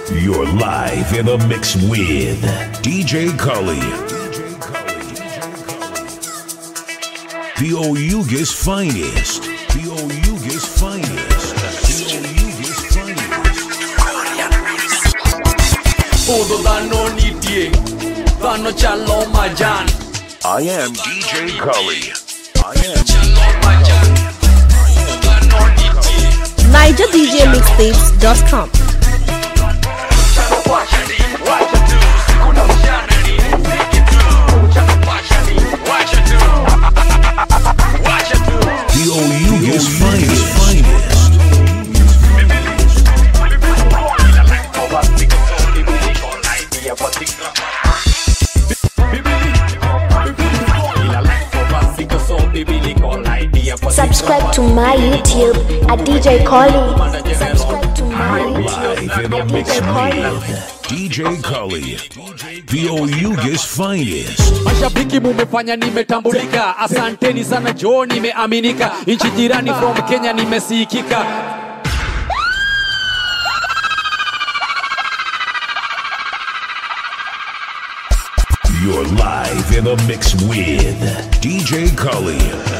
You're live in the mix with DJ Cully. The Oyuga's finest. The Oyuga's finest. The Oyuga's finest. Pudo dhano nitie dhano chalo majan I am DJ Cully. I am chalo majan Pudo dhano nitie NigerDJMixtapes.com. chalo wachani wacha tu sikuna mchana ni niki tu chalo wachani wacha tu wacha tu the Oyuga's finest. finest. Subscribe to my YouTube at DJ Collie. Subscribe to my YouTube Live in the at mix DJ Collie. with DJ Cully. The Oyuga's finest. mashabiki mumefanya nimetambulika asanteni sana jo nimeaminika nchi jirani from kenya nimesikika You're live in the mix with DJ Cully.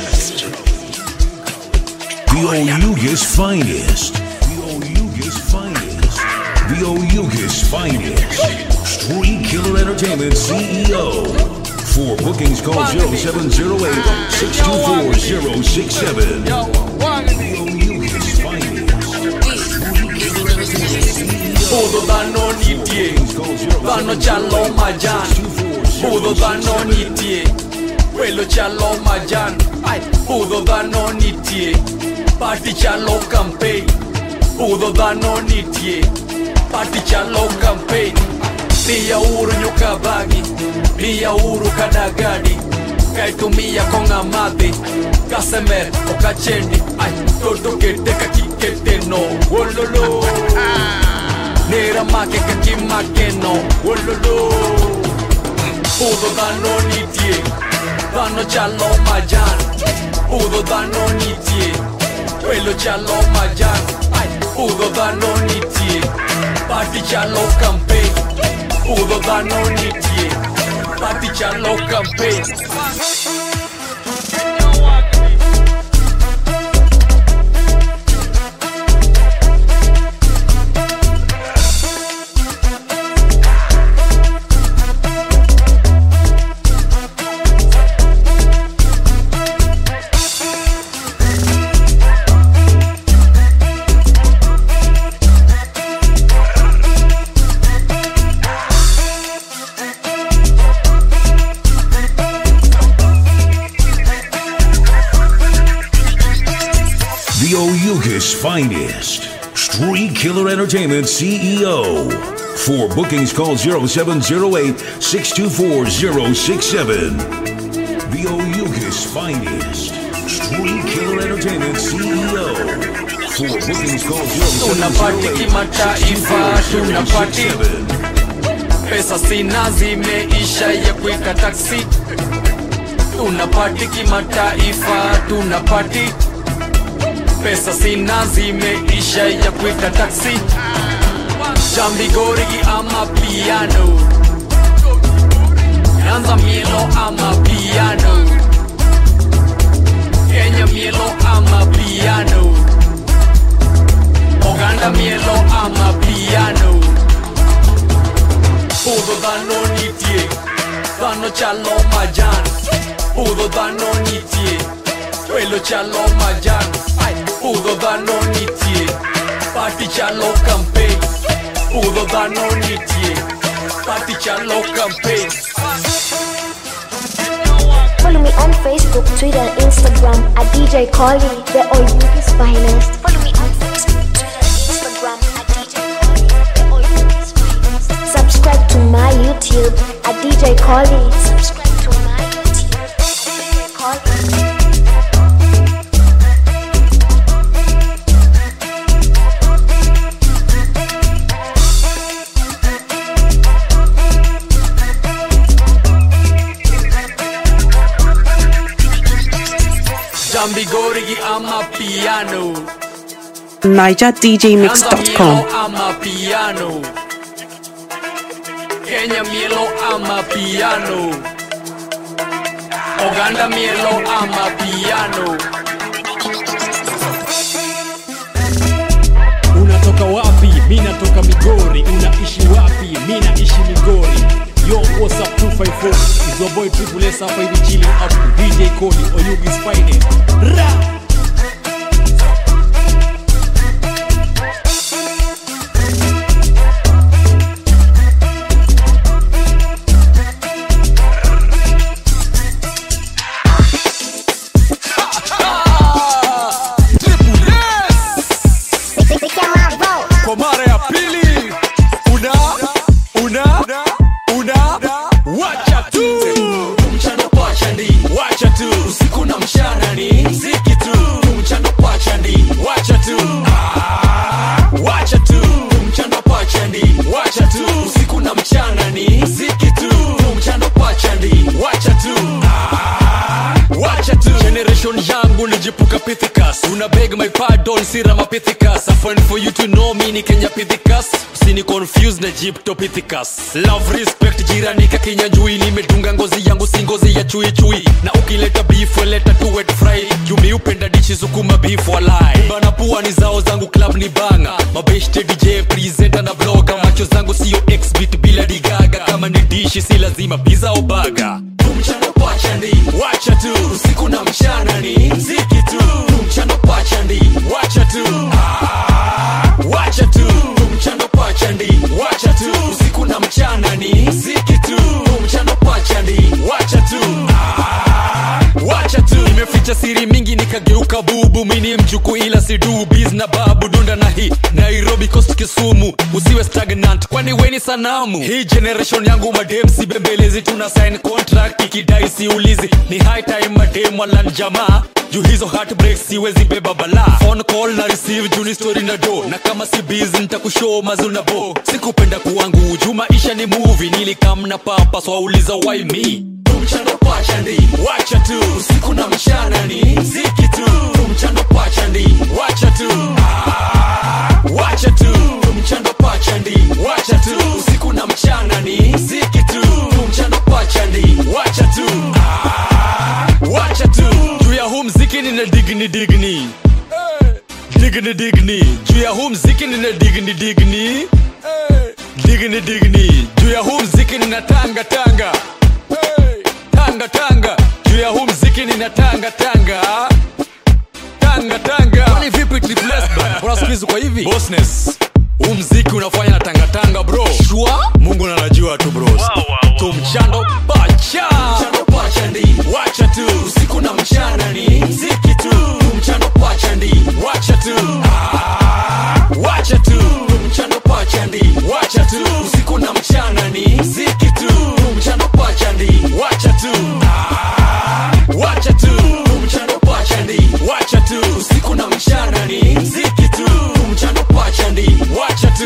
The Oyuga's finest. The Oyuga's finest. The Oyuga's finest. Street Killer Entertainment CEO. For bookings, call 0708 624 067. The Oyuga's finest. Street Killer Entertainment CEO. pudo dhano nitie dhano chalo majan pudo dhano nitie welo chalo majan Ai, pudo dhano nitie pati chalo campaign pudo dhano nitie pati chalo campaign pia uru nyuka bagi pia uru kadagadi kaitumia konga madhi kasemer okachendi ai toto kete kakiketeno wololo nera make kakimakeno wololo pudo dhano nitie dhano chalo majan pudo dhano nitie welo chalo majan ai pudo dhano nitie pati chalo campaign pudo dhano nitie pati chalo campaign The Oyuga's finest. Street Killer Entertainment CEO. For bookings, call 0708 624 067. The Oyuga's finest. Street Killer Entertainment CEO. For bookings, call Tunapati 0708 kimataifa, 624 tunapati. 067. pesa sina zimeisha ya kuweka taksi tunapati kimataifa tunapati pesa sina zimeisha ya kuweka taksi jambigorigi ama piano nanza mielo ama piano kenya mielo ama piano oganda mielo ama piano Pudo dhano nitie Dhano chalo majan Pudo dhano nitie Welo chalo majan Ai, Pudo dhano nitie Pati chalo campaign Pudo dhano nitie Pati chalo campaign Follow me on Facebook, Twitter, and Instagram at DJ Collie, the Oyuga's finest. Follow me on Facebook, Twitter, and Instagram at DJ Collie, the Oyuga's finest. Subscribe to my YouTube at DJ Collie. Subscribe to my YouTube at DJ Collie. Jambigorigi ama piano NigerDJMix.com. Anza mielo ama piano kenya mielo ama piano oganda mielo ama piano unatoka wapi mi natoka migori unaishi wapi mi naishi migori yo what's up 254 is your boy triple s hapa hivi chilling out with dj Cody oyugis finest ra kwa mara ya pili una una una wacha tu mchana pacha ndi wacha tu usiku na mchana ni mziki tu mchana pacha ndi wacha tu Ah, wacha tu mchana pacha ndi wacha tu usiku na mchana ni mziki tu mchana pacha ndi wacha tu Ah, wacha tu generation yangu nijipuka pithikas una beg my pardon sira mapithicus a fun for you to know me ni kenya pithicus usini confuse na jipto pithicus love respect jirani kakinyanjui nimedunga ngozi yangu si ngozi ya chui chui na ukileta beef weleta tu wet fry jumi upenda dichi sukuma beef walai bana pua ni zao zangu club ni banga mabeshte dj presenter na bloga macho zangu sio exbit bila digaga kama ni dishi si lazima pizza au baga mchana pacha ndi wacha tu usiku na mchana ni mziki tu mchana pacha ndi wacha tu Ah, wacha tu mchana pacha ndi wacha tu usiku na mchana ni mziki tu mchana pacha ndi wacha tu Ah, wacha tu nimeficha siri mingi nikageuka bubu mini mchuku ila sidu biz na babu dunda na hii nairobi coast kisumu usiwe stagnant kwani weni sanamu hii generation yangu madem si bembelezi tuna sign contract ikidai siulizi ni high time madem walan jamaa juu hizo heartbreak siwezi beba bala phone call na receive juni story na do na kama si busy nitakushow mazul na bo sikupenda kuwangu juu maisha ni movie nilikam na papa swauliza why me mchana pacha ndi wacha tu usiku na mchana ni mziki tu mchana pacha ndi wacha tu Ah, wacha tu mchana pacha ndi wacha tu usiku na mchana ni mziki tu mchana pacha ndi wacha tu Ah, wacha tu juu ya huu mziki nina digni digni digni digni juu ya huu mziki nina digni digni digni digni juu ya huu mziki nina tanga tanga Hey! tanga tanga juu ya huu mziki nina tanga tanga tanga tanga kwani vipi tripless bana bora siku hizi kwa hivi bossness huu mziki unafanya na tanga tanga bro shua mungu nanajua tu bros tumchando pacha mchando pacha ndi wacha tu usiku na mchana ni mziki tu mchando pacha ndi wacha tu Ah, wacha tu mchando pacha ndi wacha tu usiku na mchana ni mziki tu mchando pacha ndi wacha tu Ah, wacha tu mchando pacha ndi wacha tu usiku na mchana ni mziki tu mchando pacha ndi wacha tu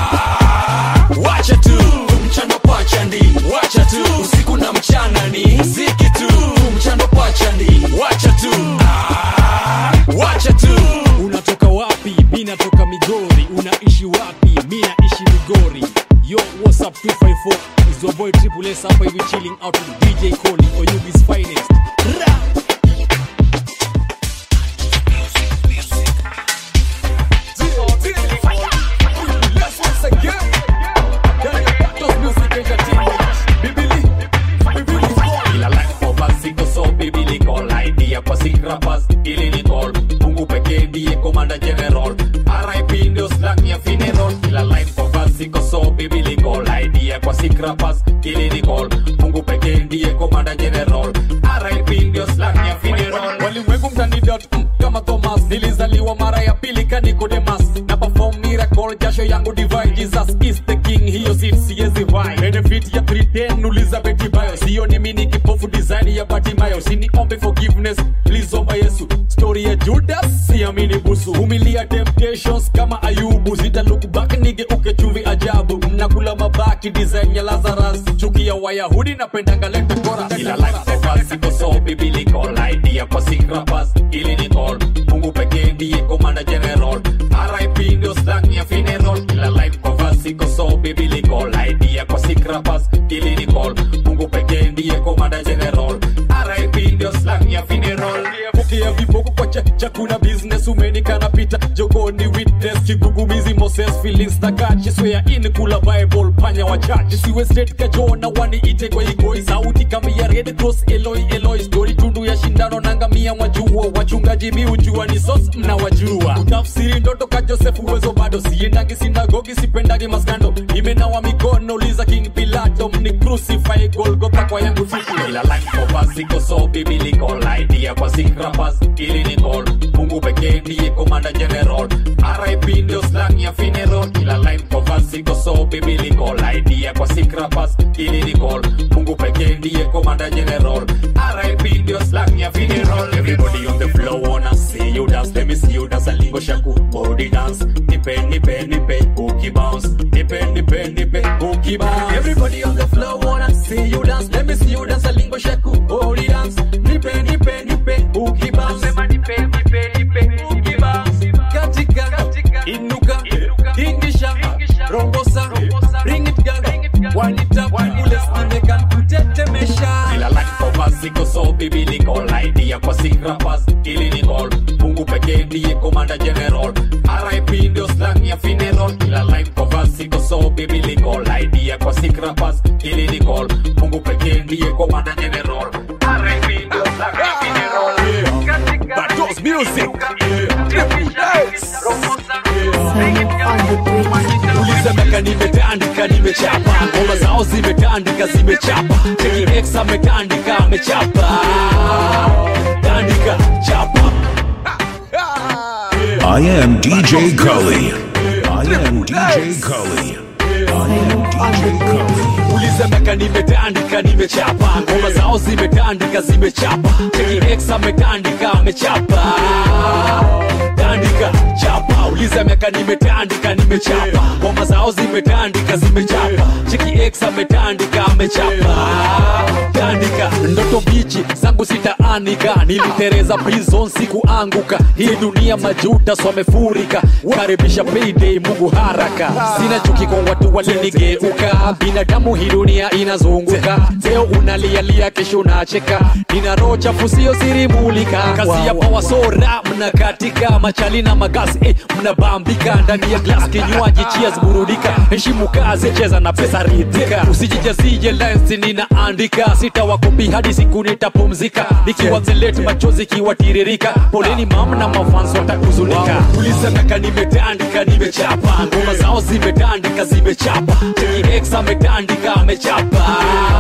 Ah, wacha tu mchando pacha ndi wacha tu usiku na mchana ni mziki tu mchando pacha ndi wacha tu Ah, wacha tu unatoka wapi mi natoka migori unaishi wapi mi naishi migori yo what's up 254 is your boy triple s hapa hivi chilling out with dj Cody oyugis finest ra Ila life of us iko so biblical idea kwa sick rappers ili ni call Mungu pekee ndiye commander general RIP ndio slang ya funeral Ila life of us iko so biblical idea kwa sick rappers ili ni call Mungu pekee ndiye commander general RIP ndio slang ya funeral Walimwengu mtanidot mm, kama Thomas nilizaliwa mara ya pili ka Nicodemus na perform miracle jasho yangu divine Jesus is the king hiyo si siwezi vai benefit ya 310 uliza Betty Bayo sio ni mimi kipofu design ya Batimayo siniombe forgiveness please omba Yesu story ya Judas siamini busu humilia temptations kama Ayubu zita look back nigeuke chumvi ajabu mnakula mabaki design ya Lazarus chuki ya Wayahudi napendanga leta chorus ila life of us iko so biblical idea kwa sick rappers ili ni call Mungu pekee ndiye commander general RIP ndio slang ya funeral ila life of us iko so biblical idea kwa sick rappers chakuna business umenikana pita jogoni witness kigugumizi moses feelings na kachi swea in kula bible panya wa church siwe straight kajona wani ite kwa igoi sauti kama ya red cross eloi eloi story tundu ya shindano nangamia mwajua wachungaji miujua ni sos mnawajua utafsiri ndoto ka joseph uwezo bado siendagi sinagogi sipendagi maskando imenawa mikono liza king pilato mni crucify golgotha kwa yangu siku ila life of us iko so biblical idea kwa sikrapas ili ni call mungu pekee ndiye komanda general rip ndio slang ya funeral ila life of us iko so biblical idea kwa sikrapas ili ni call mungu pekee ndiye komanda general rip ndio slang ya funeral everybody on the floor wanna see you dance let me see you dance alingo shaku body dance nipe nipe nipe cookie bounce nipe nipe nipe cookie bounce everybody on the floor wanna see you dance let me see you dance alingo shaku body dance nipe nipe nipe cookie bounce sema nipe nipe nipe cookie bounce katika inuka tingisha rombosa bring it girl wind it up ule stimeka kutetemesha ila life of us iko so biblical idea kwa sikrapas ili ni call mungu pekee ndiye komanda general rip ndio slang ya funeral ila life of us iko so biblical idea kwa sikrapas ili ni call mungu pekee ndiye komanda general rip ndio slang ya funeral Batos music uliza miaka nimetandika nimechapa ngoma zao zimetandika zimechapa cheki ex ametandika amechapa tandika chapa I am DJ Cully. I am DJ Cully. I am DJ Cully. uliza miaka nimetandika nimechapa ngoma zao zimetandika zimechapa cheki ex ametandika amechapa tandika chapa uliza miaka nimetandika nimechapa ngoma zao zimetandika zimechapa cheki ex ametandika amechapa tandika ndoto bichi zangu sitaanika nilitereza prison sikuanguka hii dunia majuta swamefurika karibisha payday mungu haraka sina chuki kwa watu walinigeuka binadamu hii dunia inazunguka leo unalialia kesho unacheka nina roho chafu sio sirimulika kazi ya pawasora mnakatika machali na magasi eh, mnabambika ndani ya glas kinywaji chias burudika heshimu kazi cheza na pesa ridhika usijijazije lensi ninaandika sitawakopi hadi siku nitapumzika nikiwa zeleti machozi kiwatiririka poleni mam na mafans watakuzunika ulisemeka nimetandika nimechapa ngoma zao zimetandika zimechapa cheki ex ametandika amechapa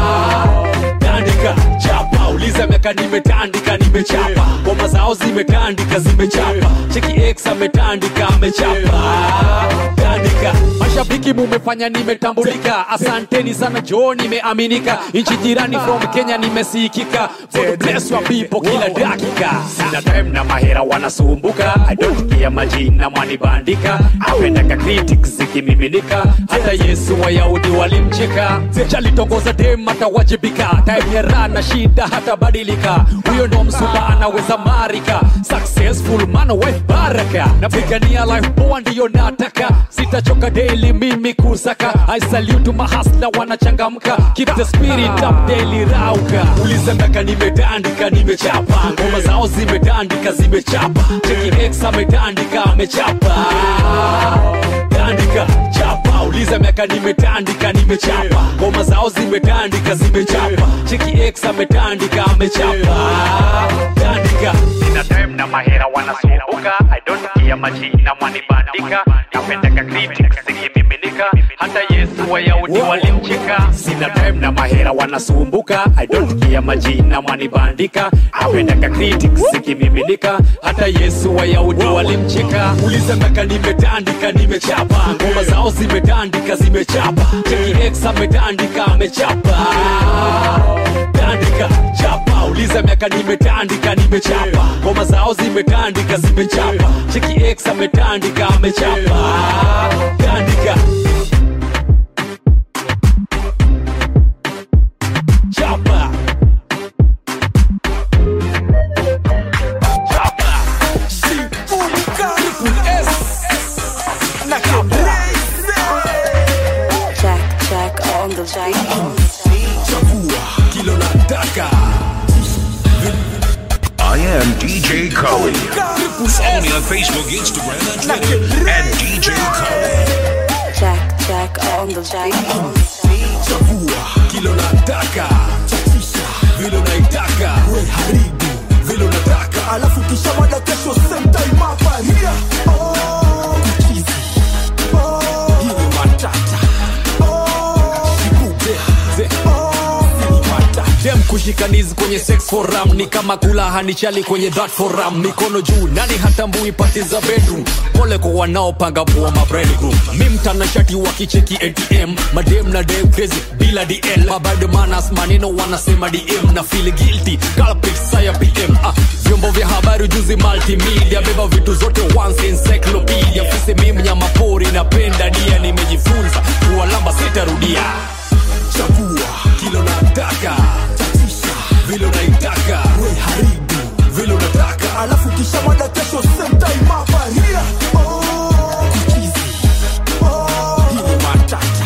tandika chapa uliza miaka nimetandika nimechapa ngoma zao zimetandika zimechapa cheki ex ametandika amechapa tandika mashabiki mumefanya nimetambulika asanteni sana jo nimeaminika nchi jirani from kenya nimesikika God bless your people kila dakika sina time na mahera wanasumbuka i don't care majina mwanibandika apendaka critics zikimiminika hata yesu wayahudi walimcheka chalitongoza dem atawajibika time ya raha na shida hatabadilika huyo ndo msupa anaweza marika successful man wife baraka napigania life poa ndiyo nataka sitachoka daily mimi kusaka i salute mahasla wanachangamka keep the spirit up daily rauka uliza miaka nimetandika nimechapa ngoma zao zimetandika zimechapa cheki ex ametandika amechapa tandika chapa uliza miaka nimetandika nimechapa ngoma zao zimetandika zimechapa cheki ex ametandika amechapa tandika sina time na mahera wanasumbuka i don't care majina mwanibandika napendaka critics zikimiminika hata yesu wayahudi walimcheka sina time na mahera wanasumbuka i don't care majina mwanibandika napendaka critics zikimiminika hata yesu wayahudi walimcheka uliza miaka nimetandika nimechapa ngoma zao zimetandika zimechapa cheki ex ametandika amechapa tandika chapa uliza miaka nimetandika nimechapa ngoma zao zimetandika zimechapa cheki ex ametandika amechapa tandika chapa chapa Jack, Jack on the Jack. kilo nataka I am DJ Cully. Follow me on Facebook, Instagram, and Twitter at DJ Cully. Jack, Jack on the beat. chagua kilo nataka chachisha vile unaitaka we haribu vile unataka alafu kisha mada kesho same time hapa here oh chizi oh hii ni matata oh kibube ze dem kushikanizi kwenye sex forum ni kama kula hanichali kwenye that forum mikono juu nani hatambui pati za bedroom pole kwa wanaopanga pua mabredroom mi mtanashati wa kicheki atm madem na dem crazy bila dl mabado manas maneno wanasema dm na feel guilty culprit saya pm ah, vyombo vya habari juzi multimedia beba vitu zote once encyclopedia fisi mi mnyama pori napenda dia nimejifunza kuwalamba sitarudia chagua kilo nataka tatisha vile unaitaka we haribu vile unataka alafu kisha mada kesho same time hapa here oh chizi oh hii ni matata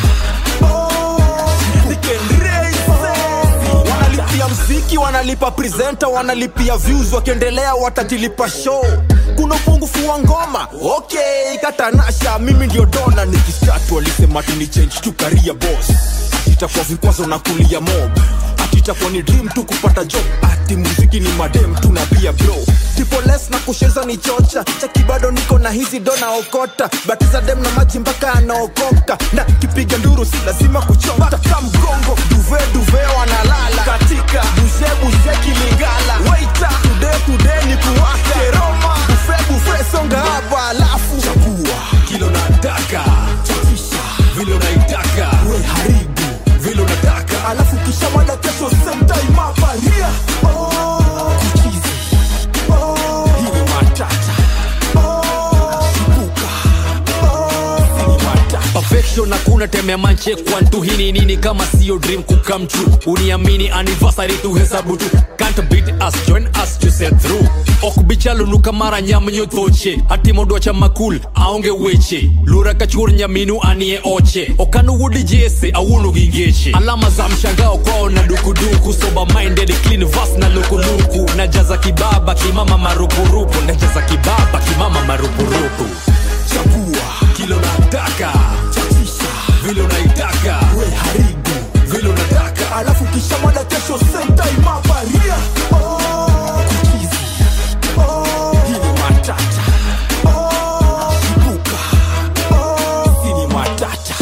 wanalipia mziki wanalipa presenter wanalipia views wakiendelea watajilipa show kuna upungufu wa ngoma okay katanasha mimi ndio dona nikistatu walisema tuni change tu career boss itakuwa vikwazo na kulia mob ati itakuwa ni dream tu kupata job ati muziki ni madem tu na pia bro tipoles na kusheza ni chocha chaki bado niko na hizi dona okota batiza dem na maji mpaka anaokoka na kipiga nduru si lazima kuchota ka mgongo duve duve wanalala katika buze buze kilingala waita tude tude ni kuwaka roma bufe bufe songa hapa alafu chagua kilo nataka tatisha vile unaitaka we haribu vile unataka alafu kisha mada kesho same time hapa here oh chizi oh hii ni matata oh kibuka oh ni matata perfection hakuna temea manche kwantu hii ni nini kama sio dream kukam true uniamini anniversary tu hesabu tu can't beat us join us to set through okbichalunuka mara nyamnyo thoche hati mondo cha makul aonge weche lura kachur nyaminu anie oche okanu wudi jese awunu gingeche alama za mshangao kwao na dukuduku sober minded clean vas na lukuluku najaza kibaba kimama marupurupu najaza kibaba kimama marupurupu chagua kilo nataka chatisha vile unaitaka we haribu vile unataka alafu kisha mada kesho same time hapa here oh chizi oh hii ni matata oh kibuka oh hii ni matata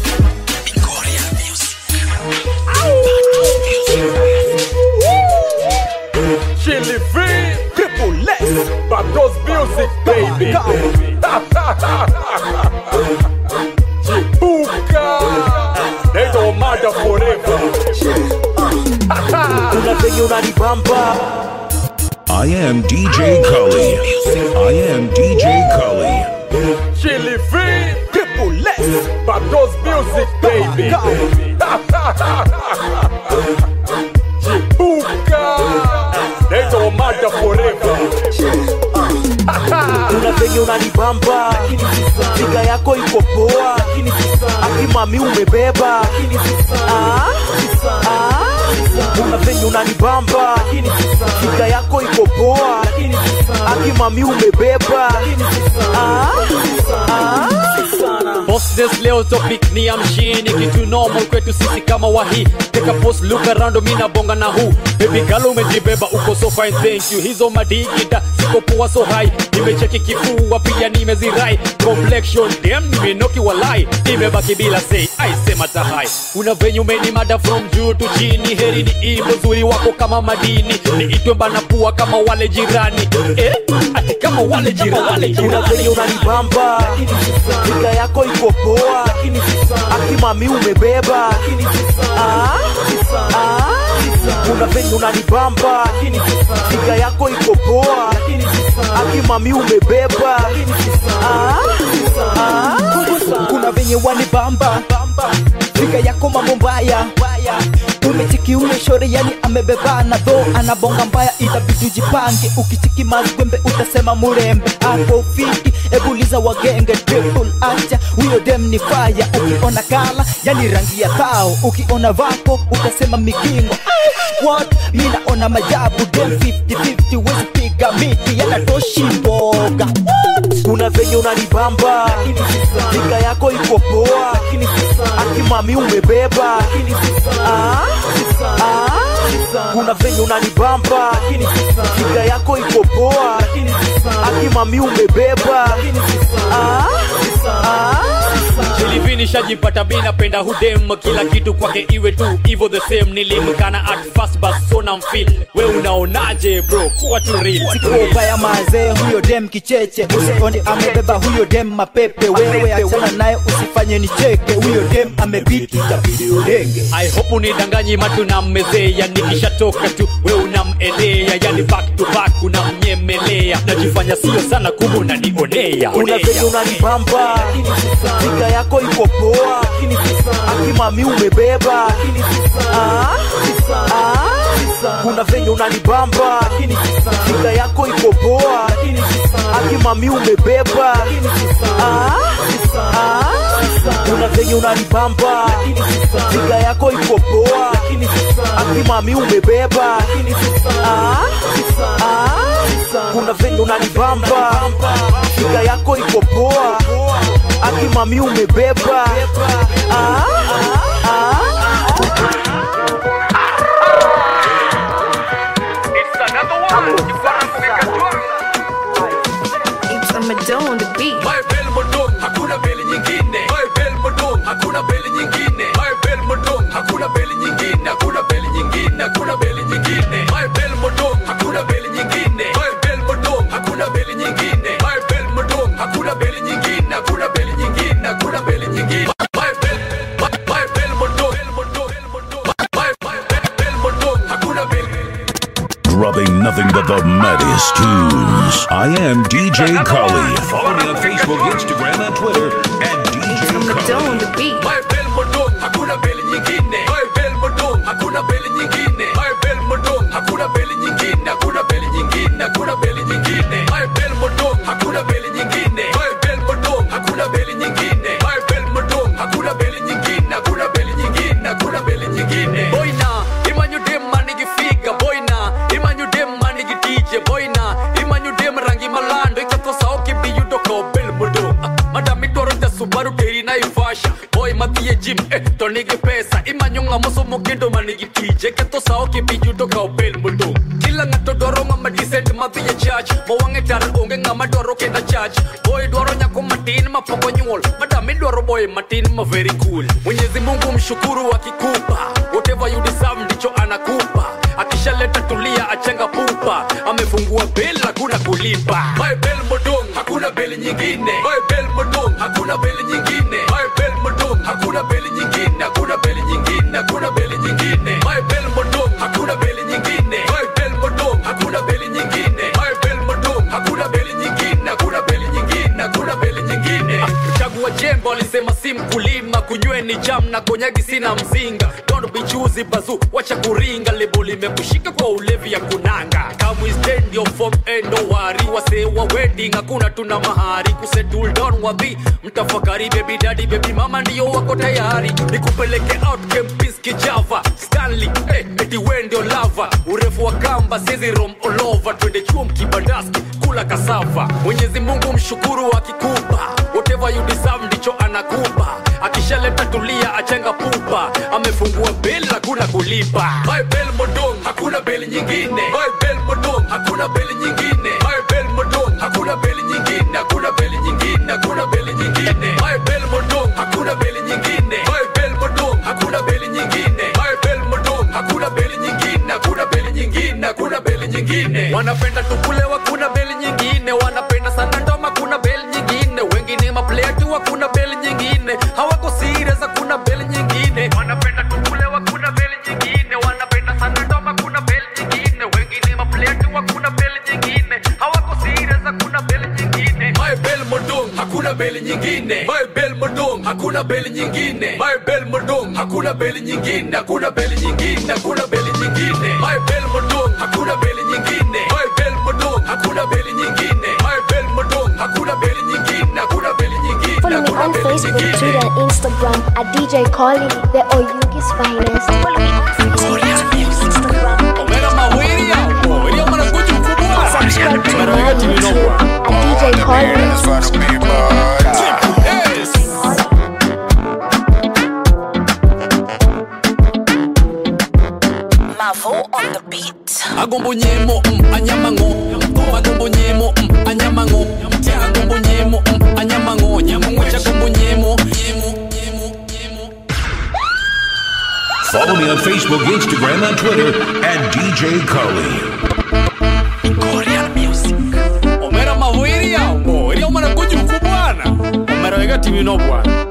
Chili free, triple S, Babdos music, baby. Chibuka, they don't matter forever. kuna venye unanibamba I am DJ Cully. I am DJ Cully. Chili free, triple S, Babdos music, baby. Chibuka, they don't matter forever. kuna venye unanibamba figa yako iko poa akimami umebeba Ah, ah. kuna venye unanibamba figa yako iko poa akimami umebeba Ah, ah. Bosses leo topic ni ya mjini kitu normal kwetu sisi kama wahi take a post look around mi na bonga na hu baby girl umejibeba uko so fine thank you hizo madigita ziko poa so high nimecheki kifua pia nimezirai complexion damn nimenoki walai nimebaki bila say I sema tahai una venye umeni mada from juu to chini heri ni imbo zuri wako kama madini niitwe bana pua kama wale jirani eh ati kama wale jirani kuna venye unanibamba figa yako iko poa akimami umebeba Ah, ah. kuna venye unanibamba figa yako iko poa akimami umebeba Ah, ah. kuna venye wanibamba figa yako mambo mbaya umechiki ule shore yani amebebana dho anabonga mbaya itabidi ujipange ukichiki mazwembe utasema murembe ako fiti ebuliza wagenge triple acha huyo dem ni faya ukiona kala yani rangi ya tao ukiona vako utasema migingo Ai, what mi naona majabu dem 50-50 wezi piga miti yanatoshi mboga What? kuna venye unanibamba nika yako iko poa akimami umebeba Ah, ah, kuna venye unanibamba nika yako iko poa akimami umebeba Ah, ah, Jilivi nishajipata mi napenda hudem kila kitu kwake iwe tu hivyo the same nilimkana at first but so na mfil we unaonaje bro kuwa tu real ubaya mazee huyo dem kicheche usioni amebeba huyo dem mapepe wewe achana naye usifanye nicheke huyo dem amebiti itabidi ulenge I hope unidanganyi matu na mmezea nikishatoka tu we unamelea yani back to back unamnyemelea najifanya sio sana kumbe unanionea kuna venye unanibamba nika yako iko poa akimami umebeba Ah, ah, kuna venye unanibamba nika yako iko poa akimami umebeba Ah, ah, kuna venye unanibamba nika yako iko poa akimami umebeba Ah, ah, kuna venye unanibamba nika yako iko poa akimami umebeba ah, ah, It's a Madonna on the beat. My bell modong, hakuna beli nyingine. My bell modong, hakuna beli nyingine. My bell modong, hakuna beli nyingine. Hakuna beli nyingine. Hakuna beli nyingine. My bell modong, hakuna beli nyingine. My bell modong, hakuna beli nyingine. My bell modong, hakuna beli nyingine. Hakuna beli nyingine. Hakuna beli nyingine. My bell, my, my bell modong, bell modong, bell modong. My, my bell, bell modong, hakuna beli. Dropping nothing but the maddest tunes. I am DJ Cully. Follow me on Facebook, Instagram, and Twitter at It's a DJ Madonna Cully. on the beat. My bell modong, hakuna beli nyingine. My bell modong, hakuna beli nyingine. My bell modong, hakuna beli nyingine. Hakuna beli nyingine. Hakuna beli nyingine. My bell modong, hakuna beli nyingine. My bell modong, hakuna beli nyingine. My bell modong, hakuna beli nyingine. Hakuna beli nyingine. Hakuna beli nyingine. Boy na, imanyu dem manigifika. Boy na, imanyu dem manigitije. Boy na, imanyu dem rangi malando. Ikatosa oke biyudo ko bell modong. Ah, Madam idwaro ja Subaru teri na Ivasha. Boy madhie gym eh, to nigi pesa. Imanyo ng'ama somo kendo manigi tije. Ketho sa oke biyudo ka bell modong. Kila ng'ato dwaro ng'ama decent madhie church. Mowang'e tar onge ng'ama dwaro kenda church. Boy dwaro nyako matin ma pok onyuol. Madam idwaro boy matin ma very cool. Mwenyezi Mungu mshukuru akikupa. Whatever you deserve ndicho anakupa. Akishaleta tulia achenga pupa. Amefungua bell hakuna kulipa. My bell modong hakuna beli nyingine. My bell modong hakuna beli nyingine. My bell modong hakuna beli nyingine. Hakuna beli nyingine. Hakuna beli nyingine. My bell modong hakuna beli nyingine. My bell modong hakuna beli nyingine. My bell modong hakuna beli nyingine. Hakuna beli nyingine. Hakuna beli nyingine. Ah, Chagua jembe alisema si mkulima kunyweni jam na konyagi sina mzinga don't be choosy bazu wacha kuringa lebo limekushika kwa ulevi ya kunanga kamwe stand your form and no worry wase wa wedding hakuna tuna mahari kusettle down wapi mtafakari baby daddy baby mama ndio wako tayari nikupeleke out campus kijava stanley eh, eti we ndio lava urefu wa kamba siezi rom all over twende chuo mkibandaski kula kasava mwenyezi mungu mshukuru akikupa whatever you deserve ndicho anakupa akishaleta tulia achenga pupa amefungua bel hakuna kulipa My bell modong hakuna beli nyingine My bell modong hakuna beli nyingine My bell modong hakuna beli nyingine hakuna beli nyingine hakuna beli nyingine My bell modong hakuna beli nyingine My bell modong hakuna beli nyingine My bell modong hakuna beli nyingine hakuna beli nyingine hakuna beli nyingine wanapenda tukulewa kuna beli nyingine wanapenda sana ndoma kuna beli nyingine wengine maplaya tu hakuna beli nyingine hawako serious hakuna beli nyingine wanapenda tukulewa kuna beli nyingine wanapenda sana ndoma kuna beli nyingine wengine maplaya tu hakuna beli nyingine hawako serious hakuna beli nyingine my bell modong hakuna beli nyingine my bell modong hakuna beli nyingine my bell modong hakuna beli nyingine hakuna beli nyingine hakuna beli nyingine my bell modong hakuna beli nyingine my bell modong hakuna beli nyingine my bell modong hakuna beli nyingine hakuna beli nyingine Follow me hakuna on beli Facebook, nyingine. Twitter, and Instagram at DJ Collie, the Oyugi's finest. Follow me on Facebook, Twitter, and Instagram out to my YouTube at DJ Collins. Mavo on the beat. agombo nyemo mm, anyamango agombo nyemo mm, anyamango tia agombo nyemo mm, anyamango nyamungwecha agombo nyemo Follow me on Facebook, Instagram, and Twitter at DJ Cully. omera mawiri yaumbo iri omana kujuku bwana omera wega timino bwana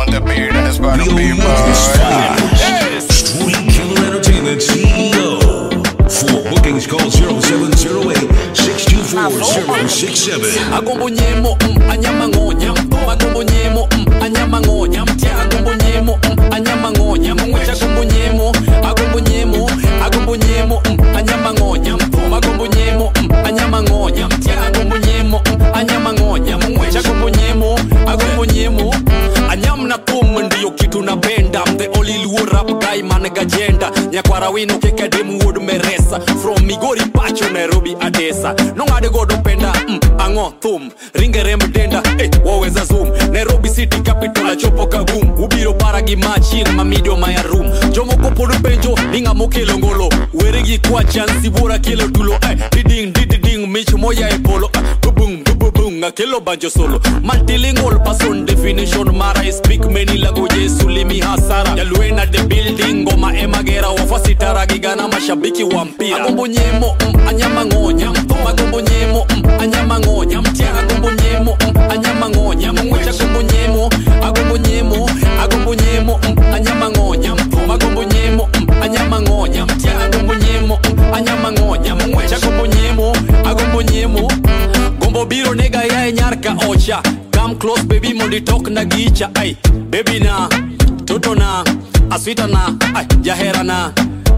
Street Killer Entertainment CEO. For bookings, call 0708 624 067. agombo nyemo mm, anyamango nyam agombo nyemo mm, anyamango nyam tia agombo nyemo mm, anyamango nyamungwecha agombo nyemo agombo nyemo agombo nyemo mm, anyamango nyam agombo nyemo mm, anyamango nyam tia agombo nyemo mm, anyamango nyamungwecha agombo nyemo agombo nyemo anyam na kum ndiyo kitu napenda I'm the only luo rap guy man gajenda nyakwara wino keke dem wuod meresa from migori pacho nairobi adesa nong'ade godo penda mm, ang'o thum ringe remb denda eh, waweza zoom nairobi city capital achopo kagum ubiro para gi machin mamidio maya rum jomoko pod penjo ni ng'amo kelo ngolo were gi kwachan sibuora kelo tulo eh, diding dididing mich moya e polo eh, bubung bubung akelo banjo solo multilingual person definition mara I speak many languages sulimi hasara yalwena the building ngoma emagera wafasitara gigana mashabiki wa mpira agombo nyemo mm, anyamangonya agombo nyemo mm, anyamangonya mtia agombo nyemo mm, anyamangonya mungwecha agombo nyemo agombo nyemo agombo nyemo mm, anyamangonya agombo nyemo mm, anyamangonya mtia agombo nyemo mm, anyamangonya mungwecha agombo nyemo agombo nyemo gombo biro nega yae nyarka ocha come close baby mondi tok na gicha ai baby na toto na aswita na ai jahera na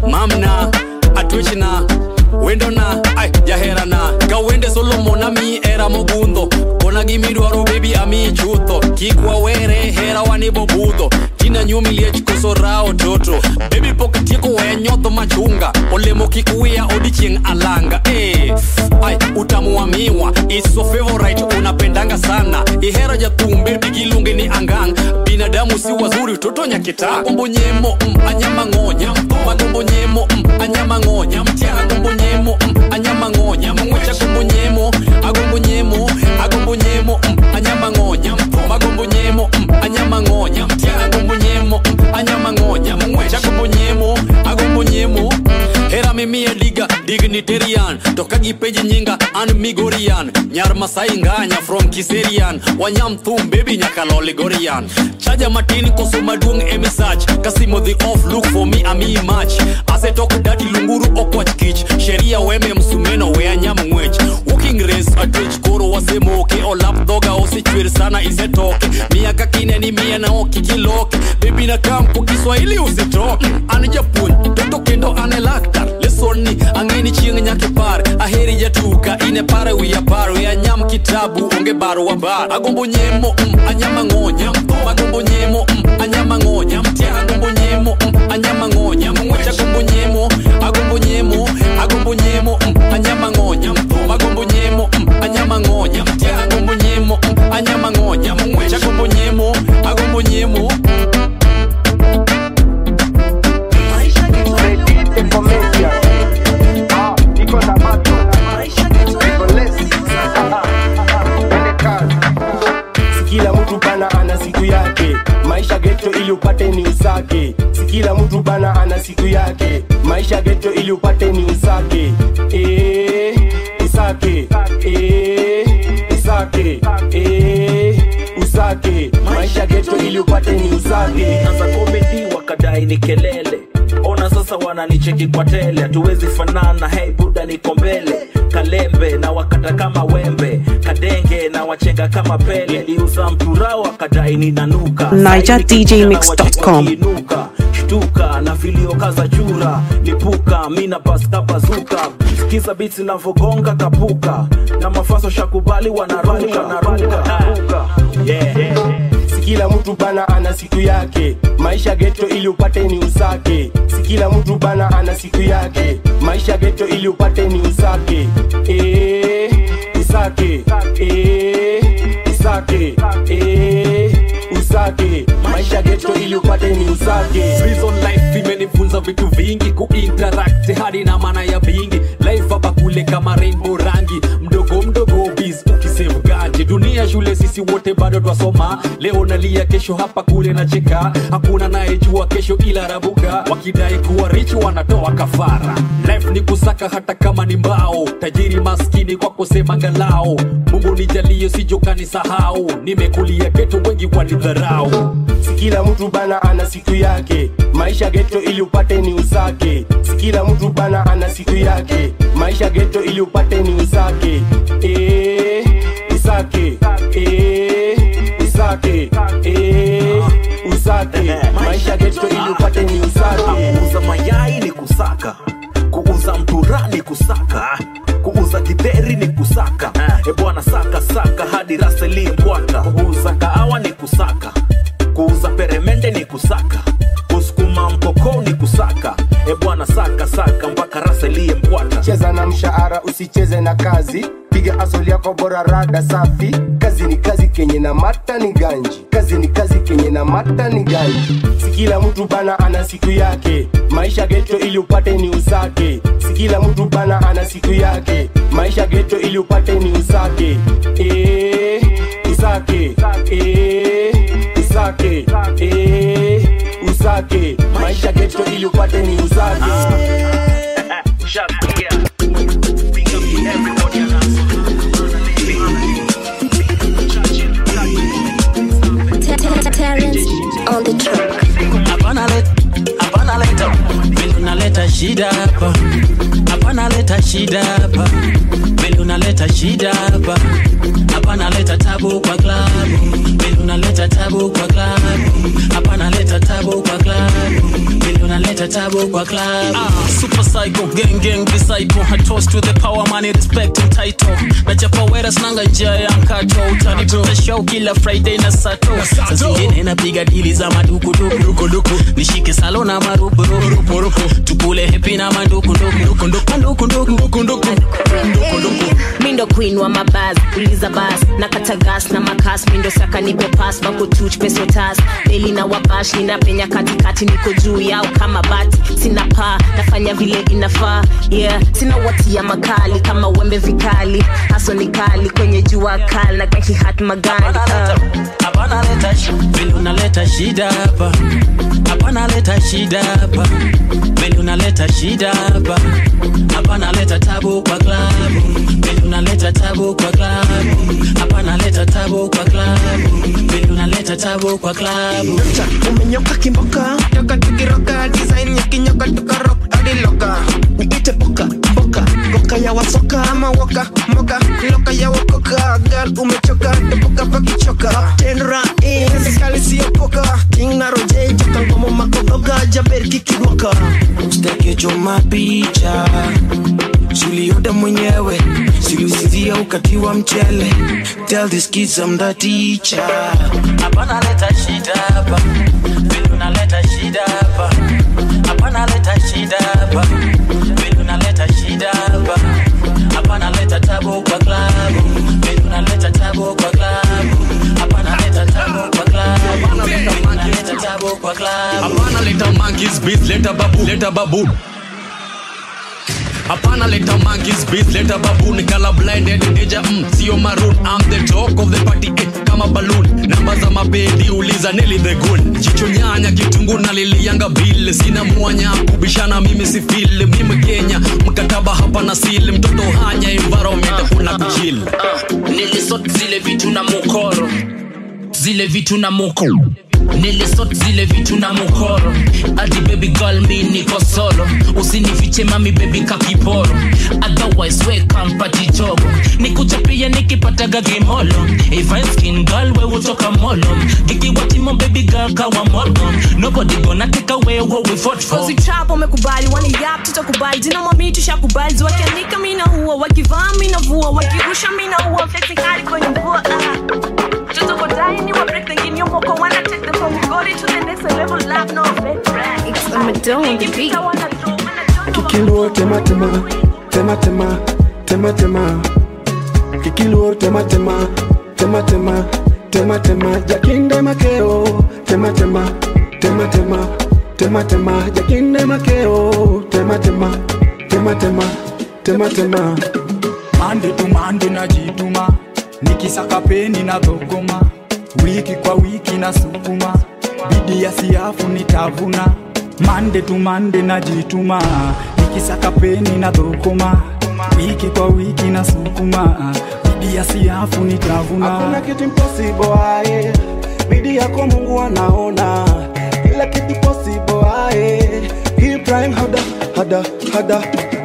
mamna atwich na wendo na ai jahera na ka wende solomo na mi era mogundho kona gimidwaro bebi ami chutho kik wawere hera wanibo budho tina nyumi liech koso rao toto bebi pok tieko weya nyotho machunga olemo kik wiya odichieng' alanga eh, ai utamu wa miwa iso favorite unapendanga sana ihero jathum bebi giluonge ni angang binadamu si wazuri toto nyakita agombo nyemo mm, anyamangonya agombo nyemo mm, anyamangonya mtia agombo nyemo mm, anyamangonya mangwecha agombo nyemo agombo nyemo agombo nyemo mm, anyamangonya agombo nyemo mm, anyamangonya mtia agombo nyemo mm, anyamangonya mangwecha agombo nyemo agombo nyemo hera mimiya diga dignitarian to ka gipenji nyinga an migorian nyar masai nganya from kiserian wanyam thum bebi nyaka loligorian chaja matin koso maduong' emisach kasimo the off look for me ami mach asetok dati lunguru okwach kich sheria weme msumeno we anyam ng'wech walking race atwech koro wasemoke olap dhoga osechwer sana isetoke miya ka kineni miya na okikiloke bebi na kam ko kiswahili usitoke an japuonj toto kendo an e laktar lesonni ang'eni chieng' nyakipar aheri jatuka ine pare wiya paro ya nyam kitabu onge baro wa bar agombo nyemo mm, anyamang'onya agombo nyemo mm, anyamang'onya mtia agombo nyemo mm, anyamang'onya mang'wech agombo nyemo agombo nyemo agombo nyemo mm, anyamang'onya agombo nyemo mm, anyamang'onya mtia agombo nyemo mm, anyamang'onya mang'wech agombo nyemo agombo nyemo kila mtu bana ana siku yake maisha geto ili upate ni usake si kila mtu bana ana siku yake maisha geto ili upate ni usake eh, usake eh, usake eh, usake maisha geto ili upate ni usake sasa komedi wakadai ni kelele ona sasa wananicheki kwa tele hatuwezi fanana hey buda niko mbele kalembe na wakata kama wembe kadenge na wachenga kama pele liuza mturao wakadai ninanuka NigerDJMix.com. inuka shtuka na vilio kaza chura lipuka mina paskapazuka sikiza biti navogonga kapuka na mafaso shakubali wanaruka naruka yeah. kila mtu bana ana siku yake maisha geto ili upate ni usake si kila mtu bana ana siku yake maisha geto ili upate ni usake eh, usake eh, usake eh, usake maisha geto ili upate ni usake Prison life imenifunza vitu vingi kuinteract hadi na maana ya vingi life hapa kule kama rainbow rangi mdogo mdogo biz ukisave ganji dunia shule sisi wote bado twasoma leo nalia kesho hapa kule na cheka hakuna nayejua kesho ila rabuka wakidai kuwa rich wanatoa kafara life ni kusaka hata kama ni mbao tajiri maskini kwa kusema ngalao mungu nijalie sijokani sahau nimekulia geto wengi wanidharau si kila mtu bana ana siku yake maisha geto ili upate ni usake si kila mtu bana ana siku yake maisha geto ili upate ni usake eh, usake eh, usake eh, usake maisha geto ili upate ni usake kuuza mayai ni kusaka kuuza mtura ni kusaka kuuza githeri ni kusaka e bwana saka saka hadi raseli mbwaka kuuza kahawa ni kusaka kuuza peremende ni kusaka kusukuma mkoko ni kusaka e bwana saka saka mpaka raselie mbwata cheza na mshahara usicheze na kazi piga asoli yako bora rada safi kazi ni kazi kenye na mata ni ganji kazi ni kazi kenye na mata ni ganji si kila mtu bana ana siku yake maisha geto ili upate ni usake si kila mtu bana ana siku yake maisha geto ili upate ni usake eh, usake eh, usake eh, usake maisha geto ili upate ni usake Terrence on the track. hapana let- hapana leta vile unaleta shida hapa hapana leta shida hapa vile unaleta shida hapa hapana leta tabu kwa klabu vile unaleta tabu kwa klabu hapana leta tabu kwa klabu vile unaleta tabu kwa klabu Ah, super psycho, gang gang disciple. I toast to the power, money, respect and title. Na chapa wera snanga njia ya mkato. Utanipata show kila Friday na Sato. saa zingine napiga dili za madukuduku nishike salo na marupurupu tukule hepi na mandukunduku mindo queen wa mabaz uliza bas na kata gas na makas mindo saka nipe pas bakutuch pesotas deli na wabash ninapenya katikati niko juu yao kama bati sina paa nafanya vile inafaa yeah sina watia makali kama wembe vikali haso ni kali kwenye jua kali na kakihat magani uh. hapana leta shi- vile unaleta shida hapa hapana leta shida hapa vile unaleta shida hapa hapana leta tabu kwa klabu vile unaleta tabu kwa klabu hapana leta tabu kwa klabu vile unaleta tabu kwa klabu umenyoka kimboka toka tukiroka design ya kinyoka tukarok hadi loka niite boka mboka boka ya wasoka ama woka moka loka ya wakoka gal umechoka topoka pakichoka tenra in serikali siyopoka king na roje toka ngomo makogoga jaber kikiwaka usitekecho mapicha suliyoda mwenyewe silusivia ukatiwa mchele tell these kids I'm the teacher hapana leta shida hapa vile unaleta shida hapa hapana leta shida hapa vile unaleta shida hapa hapana leta tabu kwa klabu vile unaleta tabu kwa klabu hapana leta tabu kwa klabu vile unaleta tabu kwa klabu hapana leta monkeys beat leta babu leta babu hapana leta monkeys beat leta baboon kala blinded deja mm, sio maroon I'm the talk of the party eh, kama balloon namba za mabedi uliza Nelly the goon jicho nyanya kitungu na lilianga bill sina mwanya kubishana mimi si feel mimi Kenya mkataba hapa na seal mtoto hanya environment kuna kuchill nilisot zile vitu na mukoro zile vitu na mukoro nilisot zile vitu na mukoro adi baby girl mi niko solo usinifiche mami baby kakiporo otherwise we kampati chogo nikuchapia nikipataga gimolo if I skin girl we utoka molo gikiwatimo baby girl kawa molo nobody gonna take away what we fought for Kozi trap wamekubali wani yap tutakubali jina mwami tushakubali wakianika mina huwa wakivaa mina vua wakirusha mina huwa flexing hadi kwenye mvua ah. Mtoto kodai ni wa break the game yombo kwa Doe on the beat. Kikiluo tema tema, tema tema, tema tema. Kikiluo tema tema, tema tema, tema tema. Jakinde makeo, tema tema, tema tema, tema tema. Jakinde makeo, tema tema, tema tema, tema tema. mande tu mande najituma nikisaka peni na dhogoma wiki kwa wiki na sukuma bidi ya siafu nitavuna mande tu mande najituma nikisaka peni na dhogoma wiki kwa wiki na sukuma bidi ya siafu nitavuna Hakuna kitu impossible aye, bidii yako Mungu anaona kila kitu possible aye. Keep trying harder, harder, harder.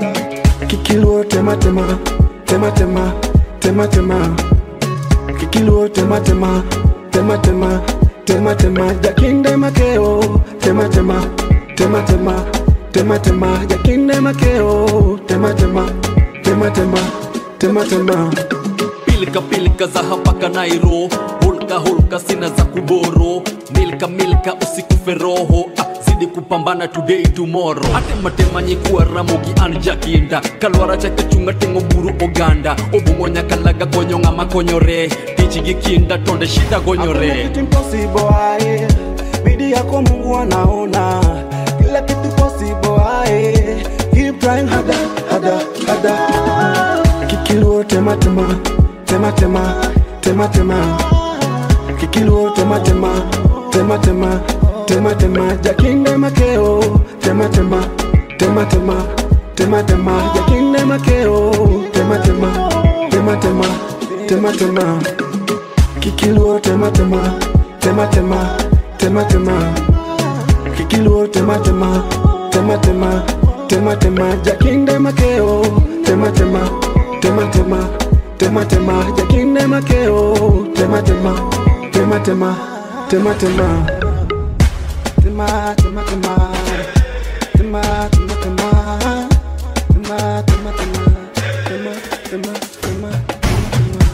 Kikiluo tema tema, tema tema, tema tema. Kikiluo tema tema, tema tema, tema tema. Jakinde makeo, tema tema, tema tema, tema tema. Jakinde makeo, tema tema, tema tema, tema tema. pilika pilika za hapaka nairo hulka hulka sina za kuboro milka milka usikufe roho ah, zidi kupambana today tomorrow atematemanyi kuwa ramogi an jakinda kalwara chake chunga tengo buru oganda obungo nyakalaga konyo ng'ama konyore tich gi kinda tonde shida Hakuna gonyore kitu impossible aye, bidii yako Mungu anaona kila kitu possible aye. Keep trying harder, harder, harder. Kikiluo tema tema, tema tema, tema tema. Kikiluo tema tema, tema tema, tema tema. Jakinde makeo, tema tema, tema tema, tema tema. Jakinde makeo, tema tema, tema tema, tema tema. Kikiluo tema tema, tema tema, tema tema. Kikiluo tema tema, tema tema, tema tema. Jakinde makeo, tema tema, tema tema, tema tema. Jakinde makeo, tema tema, tema tema, tema tema. Tema tema tema, tema tema tema, tema tema tema, tema tema tema.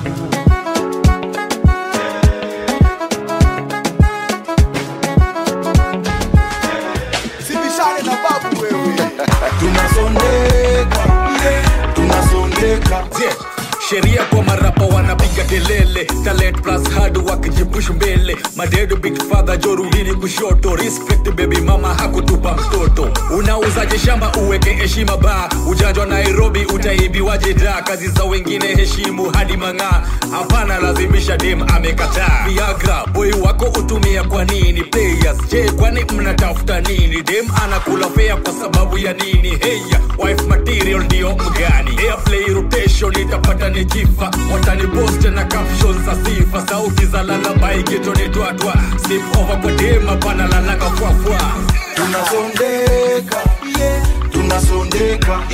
sibishane na babu wewe tunasondeka tunasondeka Yeah. sheria kwa marapa wanapiga kelele talent plus hard wakijipush mbele madedo big father jorudini kushoto respect baby mama hakutupa mtoto unauzaje shamba uweke heshima ba ujanjwa nairobi utaibiwaje da kazi za wengine heshimu hadi mang'aa hapana lazimisha dem amekataa viagra boy wako utumia kwa nini players je kwani mnatafuta nini dem anakula fea kwa sababu ya nini heya wife material ndio mgani airplay rotation itapata ni jifa watani post na captions za sifa sauti za lalabai getonetwatwa slip over kwa dem hapana lalanga kwafwa tunasondeka tunasondeka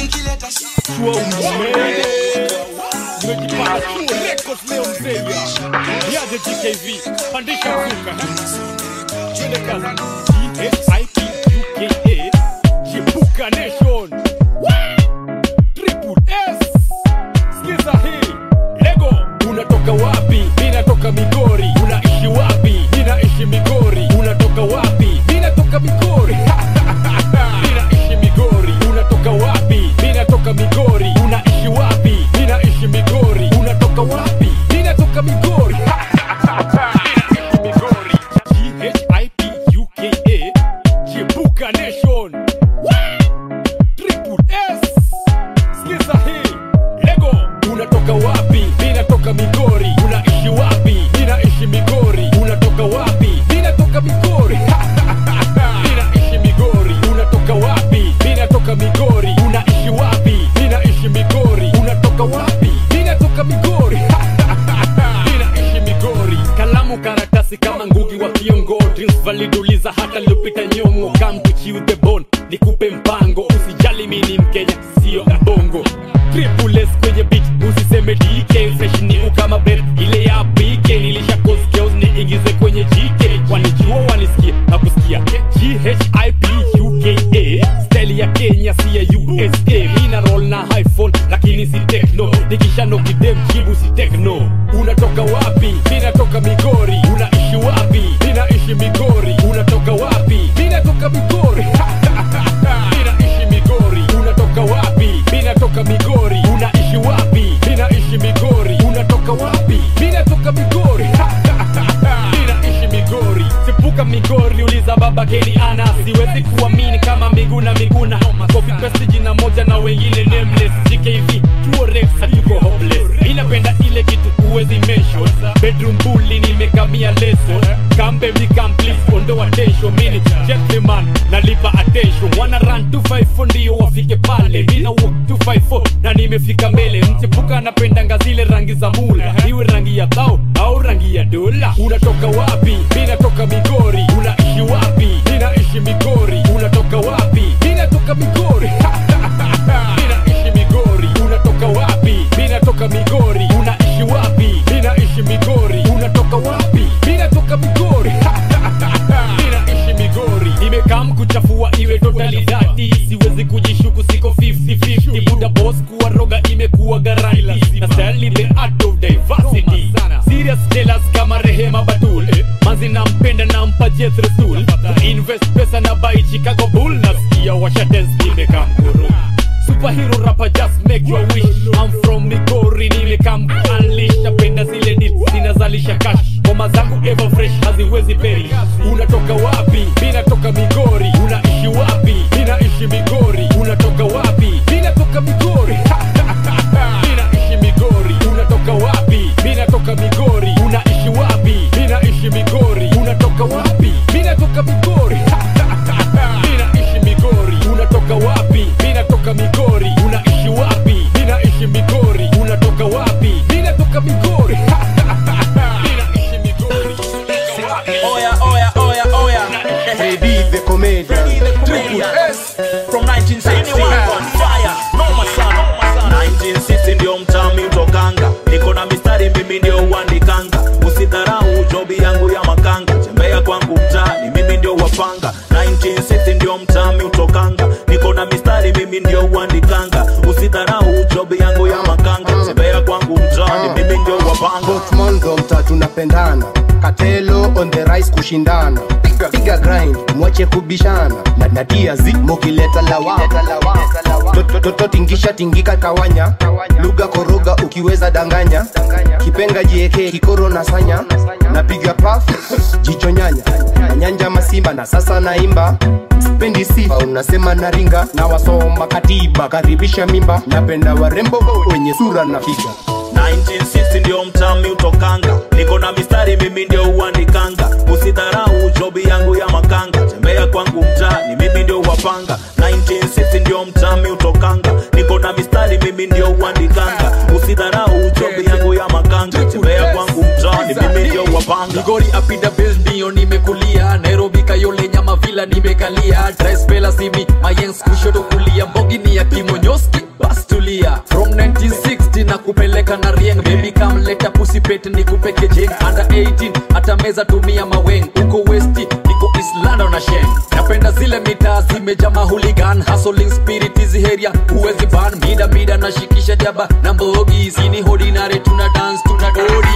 Nimejipata chuo records leo mzee ya. Niaje GKV, pandisha mzuka. Twende kazi. G-H-I-P-U-K-A, Jibuka Nation. Wah! Triple S. Sikiza hii. Lego, unatoka wapi? Mimi natoka Migori. Unaishi wapi? Mimi naishi Migori. Unatoka wapi? Mimi natoka Migori. Mimi naishi Migori. Unatoka wapi? Mimi natoka Migori. Unaishi wapi? Mimi naishi Migori. Unatoka wapi? Mimi natoka Migori. Mimi naishi Migori. G-H-I-P-U-K-A, Jibuka Nation. Wah! Triple S. Sikiza hii. Lego, unatoka wapi? Mimi natoka Migori. Unaishi wapi? Mimi naishi Migori. Unatoka wapi? Mimi natoka Migori. Mimi naishi Migori. Unatoka wapi? Mimi natoka Migori. Unaishi wapi? Mimi naishi Migori. Unatoka wapi? Mimi natoka Migori. Mimi naishi Migori. Kalamu karatasi kama ngugi wa kiongo Dreams validuliza hata lupita nyongo Come to chew the bone nikupe mpango usijali mimi ni mkenya sio mbongo Triple S kwenye beat usiseme DK fresh ni ukama bet ile ya PK nilisha cause chaos niingize kwenye GK wanijua wanisikia na kusikia GHIPUKA style ya Kenya si ya USA mina roll na iPhone lakini si techno nikisha no kidem jibu si techno unatoka wapi mimi natoka Migori unaishi wapi mimi naishi Migori unatoka wapi mimi natoka Migori natoka migori uliza baba keni ana siwezi kuamini kama miguna miguna copy paste jina moja na wengine nameless gkv tuo rex hatuko hopeless inapenda ile kitu huwezi mention bedroom bully nimekamia leso kambe please ondoa tesho mini gentleman nalipa attention wana run 254 ndio wafike pale mina walk 254 na nimefika mbele mchepuka anapendanga zile rangi za mula iwe rangi ya dhao au rangi ya dola unatoka wapi minatoka migori unaishi wapi ninaishi migori unatoka wapi minatoka migori ninaishi migori unatoka wapi minatoka migori unaishi wapi ninaishi migori unatoka wapi minatoka migori ninaishi migori nimekam kuchafua iwe totalidadi siwezi kujishuku siko 50-50 buda boss kuwa roga imekuwa garanti na style the art of diversity serious jealous kama rehema batul manzi nampenda nampa jet resul invest pesa na buy chicago bull nasikia washates nimekam kuru superhero rapper just make your wish I'm from Migori nimekam unleash napenda zile deals zinazalisha cash ngoma zangu ever fresh haziwezi peri unatoka wapi minatoka Migori unaishi wapi minaishi Migori unatoka wapi minatoka Migori minaishi Migori unatoka wapi minatoka Migori unaishi wapi minaishi Migori unatoka wapi minatoka Migori minaishi Migori unatoka wapi minatoka Migori unaishi wapi minaishi Migori unatoka wapi minatoka Migori minaishi Migori Oya, oya, oya, oya. Freddy the comedian. Triple S from 1960 on fire. Noma sana. 1960 ndio mtami utokanga. Niko na mistari mimi ndio uandikanga. Usidharau jobi yangu ya makanga. Tembea kwangu mtaani mimi ndio wapanga. 1960 ndio mtami utokanga. Niko na mistari mimi ndio uandikanga. Usidharau jobi yangu ya makanga. Tembea kwangu mtaani mimi ndio wapanga. Monzo mtatu napendana katelo on the rise kushindana piga, piga grind mwache kubishana na natia zi mukileta lawama toto tingisha tingika tawanya lugha koroga ukiweza danganya kipenga jieke kikoro na sanya napiga paf jicho nyanya na nyanja masimba na sasa naimba spendi sifa unasema naringa na wasoma katiba karibisha mimba napenda warembo wenye sura na figa 1960 ndio mtami utokanga niko na mistari mimi ndio uandikanga usidharau jobi yangu ya makanga tembea kwangu mtaani mimi ndio wapanga 1960 ndio mtami utokanga niko na mistari mimi ndio uandikanga usidharau jobi yangu ya makanga tembea kwangu mtaani mimi ndio wapanga migori apida bes ndio nimekulia nairobi kayole nyama vila nimekalia drespela simi mayens kushoto kulia mbogi ni ya kimonyoski bas tulia from 1960 na kupeleka na rieng baby kam leta pusipet ni kupeke jeng under 18 hata meza tumia maweng uko westi niko islando na sheng napenda zile mitaa zimeja mahuligan hustling spirit hizi heria huwezi ban mida mida na shikisha jaba na mbogi sini hodinare tuna dance tuna dodi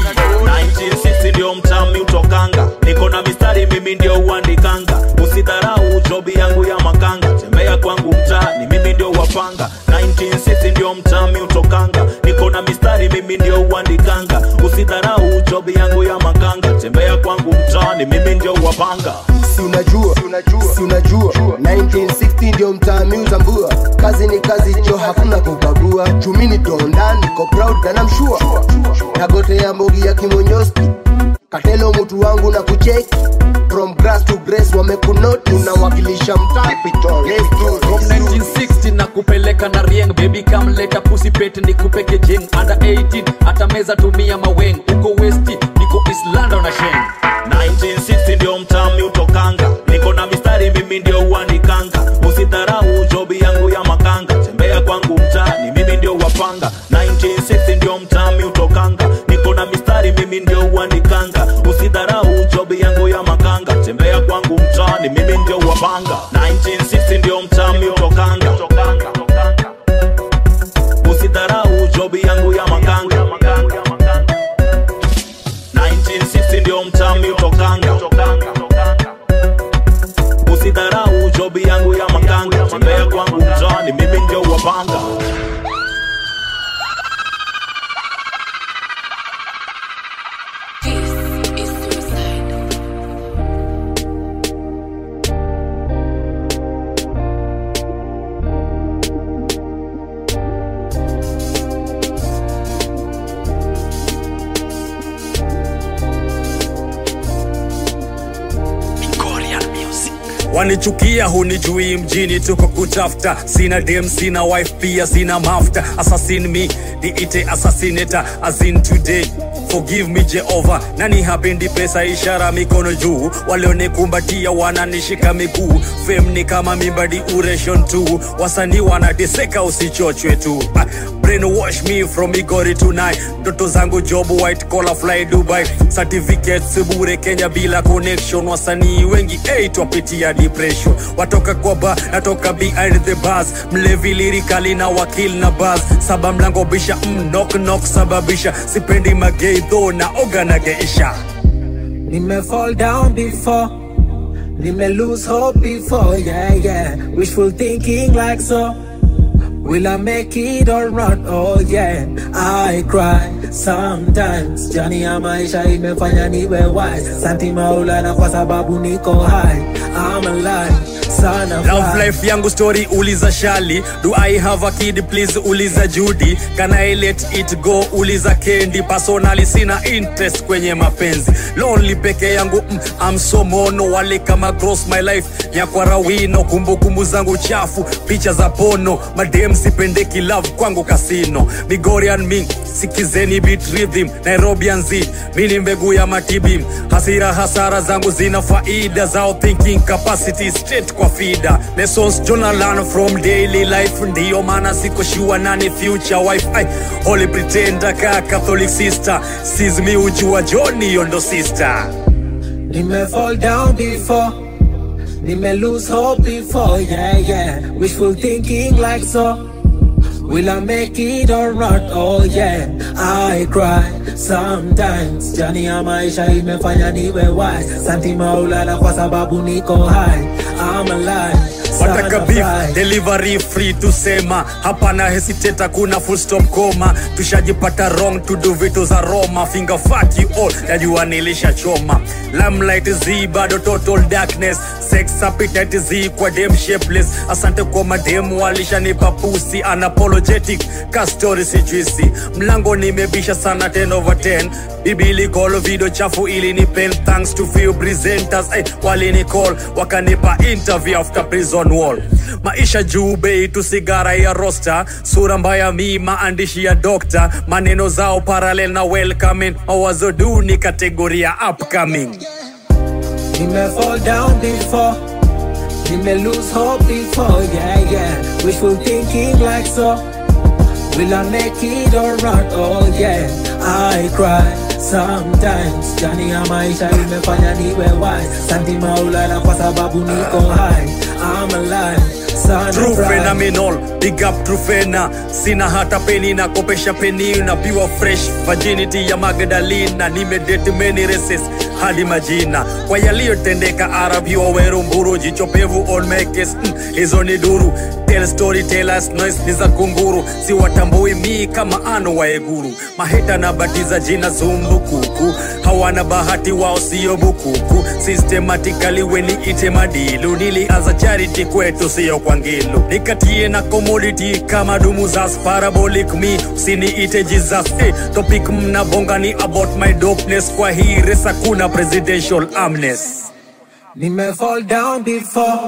1960 ndio mtami utokanga niko na mistari mimi ndio uandikanga usidharau jobi yangu ya makanga tembea kwangu mtaani mimi ndio wapanga 1960 ndio mtami utokanga niko na mistari mimi ndio uandikanga usidharau jobi yangu ya makanga tembea kwangu mtaani mimi ndio wapanga si unajua si unajua 1960 ndio mtaani utambua kazi ni kazi jo hakuna kubagua chumini donda niko proud na namshua nagotea mbogi ya kimonyoski katelo mtu wangu na kucheki from grass to grace wamekunoti unawakilisha mtaa Let's do from this. 1960 na kupeleka na rieng baby kam leta pusipet ni kupeke jeng under 18 hata meza tumia maweng uko westi niko islando na sheng 1960 ndio mtami utokanga niko na mistari mimi ndio uandikanga usidharau jobi yangu ya makanga tembea kwangu mtaani mimi ndio wapanga 1960 ndio mtami utokanga niko na mistari mimi ndio uandikanga usidharau jobi yangu ya makanga tembea kwangu mtaani mimi ndio wapanga 1960 ndio mtami utokanga usidharau jobi yangu ya makanga 1960 ndio mtami utokanga usidharau jobi yangu ya makanga tembea kwangu mtaani mimi ndio wapanga wanichukia hunijui mjini tuko kutafuta sina dem sina wife pia sina mafta assassin me niite assassinator as in today forgive me jehova nani hapendi pesa ishara mikono juu walionikumbatia wananishika miguu fem ni kama mimba duration tu wasanii wanateseka usichochwe tu Ah, brainwash me from igori tonight ndoto zangu job white collar fly dubai certificates bure kenya bila connection wasanii wengi hey, twapitia depression watoka kwa ba natoka behind the bars mlevi lirikali na wakil na bars saba mlango bisha mm, knock knock sababisha sipendi magei tho na oga na geisha Nime fall down before, nime lose hope before, yeah, yeah. Wishful thinking like so. Will I make it or not? Oh yeah, I cry sometimes. Jani ya maisha imefanya niwe wise. Santi maulana kwa sababu niko high. I'm alive, son of Love God. life yangu story uliza shali do i have a kid please uliza judy can i let it go uliza kendi personally sina interest kwenye mapenzi lonely peke yangu mm, I'm so mono wale kama gross my life nyakwara wino kumbukumbu zangu chafu picha za pono madem sipendeki love kwangu kasino migorian mi sikizeni beat rhythm nairobian z mi ni mbegu ya matibim hasira hasara zangu zina faida zao thinking capacity straight kwa fida lessons journal from daily life ndiyo maana siko shua nani future wife I, holy pretender ka catholic sister sees me ujua john hiyo ndo sister Nime fall down before, nime lose hope before, yeah, yeah. Wishful thinking like so. Will I make it or not? Oh yeah, I cry sometimes. Jani ya maisha imefanya niwe wise. Santi maulana kwa sababu niko high. I'm alive. son wataka of beef God. delivery free tusema hapana hesitate kuna full stop koma tushajipata wrong to do vitu za roma finger fuck you all najua nilishachoma lamlight z bado total darkness sex appetite z kwa dem shapeless asante kwa mademu walishanipa pusi unapologetic ka story sijuisi mlango nimebisha sana 10 over 10 bibili call video chafu ili ni pen thanks to few presenters eh, walini call wakanipa interview after prison wall maisha juu bei tu sigara ya rosta sura mbaya mi maandishi ya dokta maneno zao parallel na welcoming mawazo duni kategoria upcoming Nime fall down before, nime lose hope before, yeah, yeah. Wishful thinking like so. Will I make it or not? Oh yeah, I cry sometimes. Jani ya maisha imefanya niwe wise. Santi maulana kwa sababu niko high. I'm alive, son True of God. phenomenal, big up true fena sina hata peni na kopesha peni na pure fresh virginity ya magdalena nimedate many races hadi majina kwa yaliyotendeka arabi waweru mburu jicho pevu on mekes mm, hizo ni duru tell story tellers noise ni za kunguru si watambui mi kama ano waeguru maheta na batiza jina zumbukuku hawana bahati wao sio bukuku systematically weni ite madilu nilianza charity kwetu sio kwa ngilu nikatie na commodity kama dumu za parabolic me usiniite jesus eh, topic mnabonga ni about my dopeness kwa hii resa kuna presidential amnes Nime fall down before.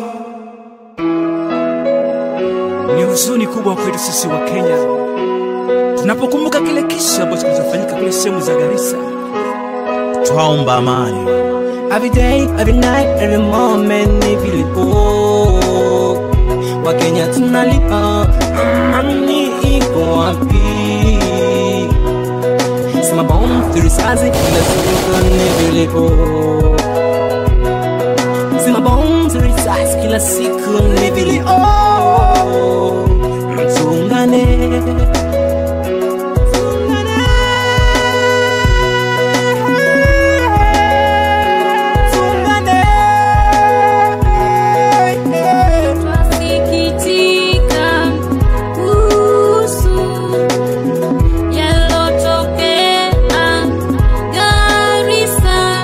Ni huzuni kubwa kwetu sisi wa Kenya tunapokumbuka kile kisa ambacho kinachofanyika kule sehemu za Garissa. twaomba amani Every day, every night, every moment ni vilipo Wakenya tunalipa amani iko wapi? Sema bomu turisasi kila siku ni vilipo Sema bomu turisasi kila siku ni vilipo Tuungane Twasikitika kuhusu yalotokea Garissa.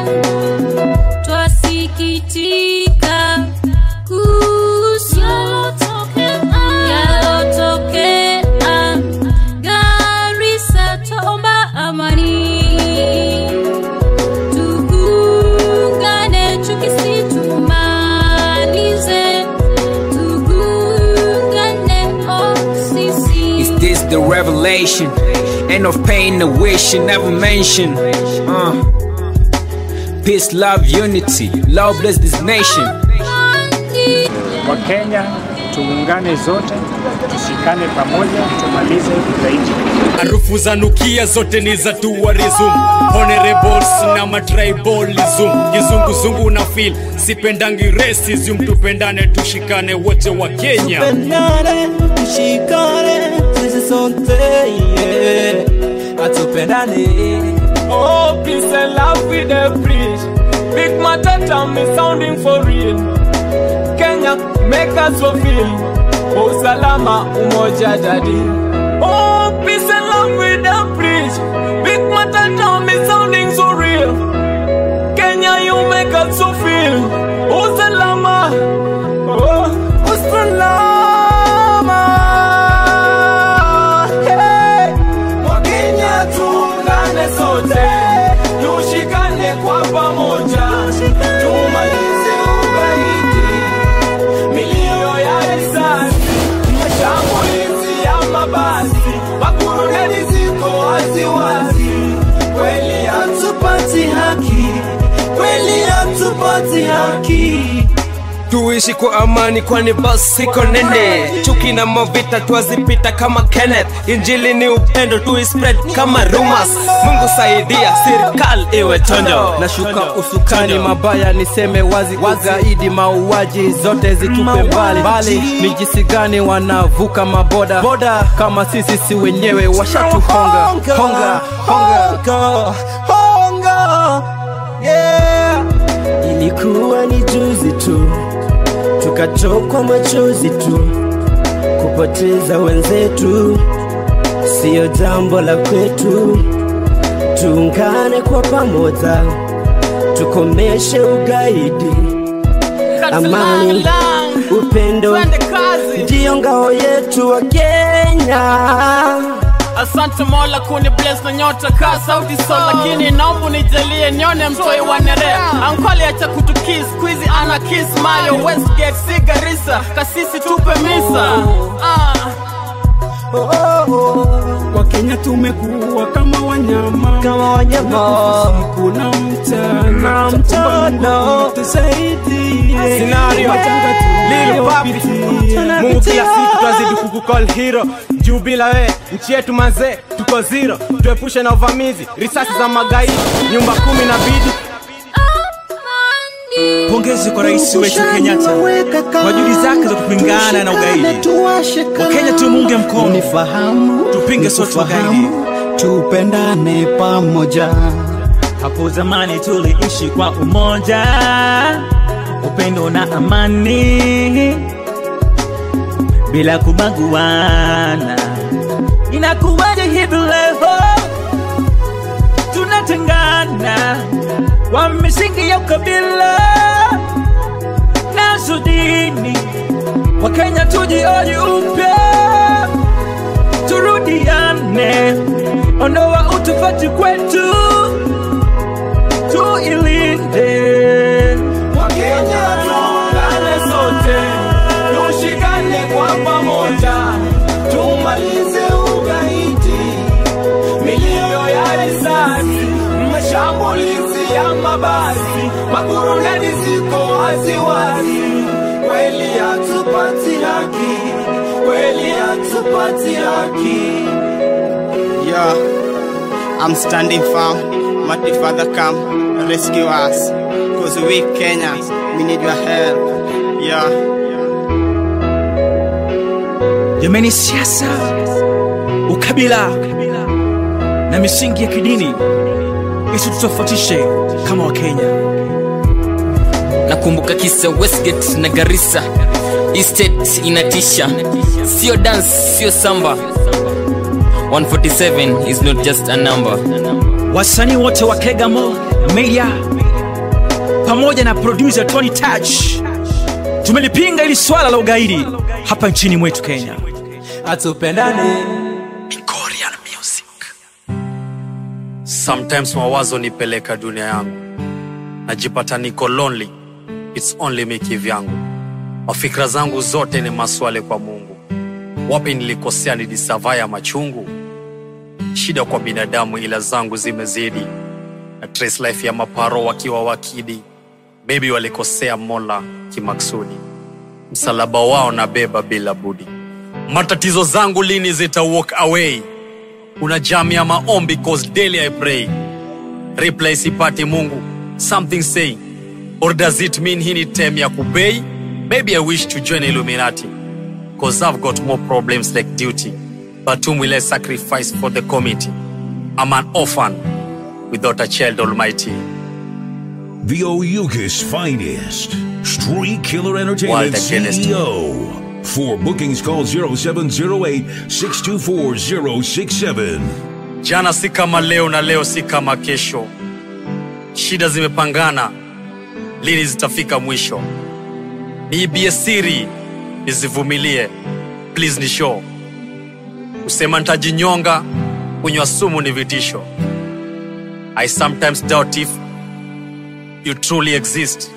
Twasikitika kuhusu yalotokea Garissa. Twaomba amani, tuungane, chuki si tumalize. isolation. Ain't no pain, no wishing, never mention. Uh. Peace, love, unity. Love bless this nation. Wakenya tuungane zote, tushikane pamoja, tumalize ugaidi. harufu za nukia zote ni za tourism honorables na matribalism kizunguzungu na fil sipendangi racism tupendane tushikane wote wa kenya tupendane tushikane sisi sote yeah. atupendane Oh, peace and love with the preach. Big Matata me sounding for real. Kenya make us fulfill. Oh, salama umoja daddy. Oh, peace and love with the preach. Big Matata me sounding so real. Kenya you make us fulfill. Oh, salama. Oh, oh salama. Hey. Wakenya tuungane sote, tushikane kwa pamoja, tumalize ugaidi, milio ya risasi, mashambulizi ya mabasi, makuruneli ziko waziwazi, kweli hatupati haki, kweli hatupati haki. tuishi kwa amani kwani basi iko nene chuki na mavita twazipita kama kenneth injili ni upendo tuispread kama rumas mungu saidia serikali iwe chonjo nashuka usukani mabaya niseme wazi ugaidi mauaji zote zitupe mbali mbali ni jinsi gani wanavuka maboda boda kama sisi si wenyewe washatuhonga honga honga honga yeah. ilikuwa ni juzi tu tukatokwa machozi tu kupoteza wenzetu siyo jambo la kwetu tuungane kwa pamoja tukomeshe ugaidi amani upendo ndiyo ngao yetu wa kenya asante mola kuni bless na nyota ka sauti so lakini naomba nijalie nione mtoi wa nerea ankoli acha kutukis squeezy ana kiss mayo westgate sigarisa kasisi tupe misa ah. wakenya tumekuwa kama wanyama kama wanyama usiku na mchana mchana tusaidie Scenario. Lil Papi. Mungu kila siku twazidi kukukol hero juu bila we nchi yetu mazee tuko zero tuepushe na uvamizi risasi za magaidi nyumba kumi na bidi pongezi kwa rais wetu kenyatta kwa juhudi zake za kupingana na ugaidi wakenya tumuunge mkono tupinge sote ugaidi tupendane pamoja hapo zamani tuliishi kwa umoja upendo na amani bila kubaguana inakuwaje hivi leo tunatengana kwa misingi ya ukabila nazo dini wakenya tujioji upya turudiane ondoa utofauti kwetu tuilinde Wakenya tuungane sote, tushikane kwa pamoja, tumalize ugaidi, milio ya risasi, mashambulizi ya mabasi, makuruneli ziko waziwazi, kweli hatupati haki, kweli hatupati haki. Yeah, I'm standing firm. Mighty Father, come rescue us. Cause we Kenyans, we need your help. Yeah. jamani siasa ukabila na misingi ya kidini isitutofautishe kama wakenya nakumbuka kisa westgate na garissa estate inatisha sio dance sio samba 147 is not just a number wasanii wote wa kegamo media pamoja na producer tony touch tumelipinga ili swala la ugaidi hapa nchini mwetu kenya atupendane sometimes mawazo nipeleka dunia yangu najipata niko lonely its only me kivyangu mafikira zangu zote ni maswali kwa mungu wapi nilikosea nidisavaya machungu shida kwa binadamu ila zangu zimezidi na trace life ya maparo wakiwa wakidi maybe walikosea mola kimaksudi msalaba wao na beba bila budi matatizo zangu lini zita walk away una jam ya maombi cause daily i pray reply sipati mungu something say or does it mean hii ni tem ya kubei maybe i wish to join illuminati cause i've got more problems like duty but whom will i sacrifice for the committee i'm an orphan without a child almighty The Oyuka's finest. Street Killer Entertainment Wild Against. CEO. For bookings, call 0708 624 067. jana si kama leo na leo si kama kesho shida zimepangana lini zitafika mwisho niibie siri nizivumilie please ni show kusema ntajinyonga kunywa sumu ni vitisho i sometimes doubt if you truly exist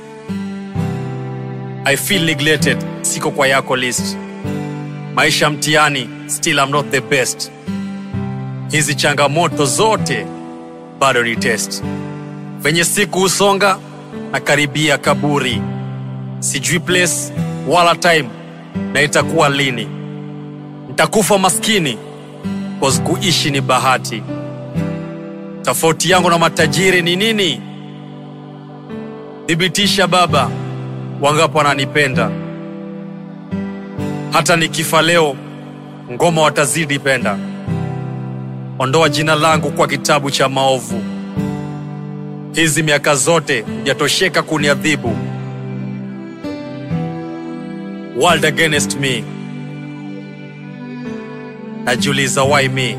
i feel neglected siko kwa yako list maisha mtiani still I'm not the best hizi changamoto zote bado ni test venye siku husonga na karibia kaburi sijui place wala time na itakuwa lini ntakufa maskini cause kuishi ni bahati tofauti yangu na matajiri ni nini thibitisha baba wangapo wananipenda hata nikifa leo ngoma watazidi penda ondoa jina langu kwa kitabu cha maovu hizi miaka zote hujatosheka kuniadhibu world against me najiuliza why me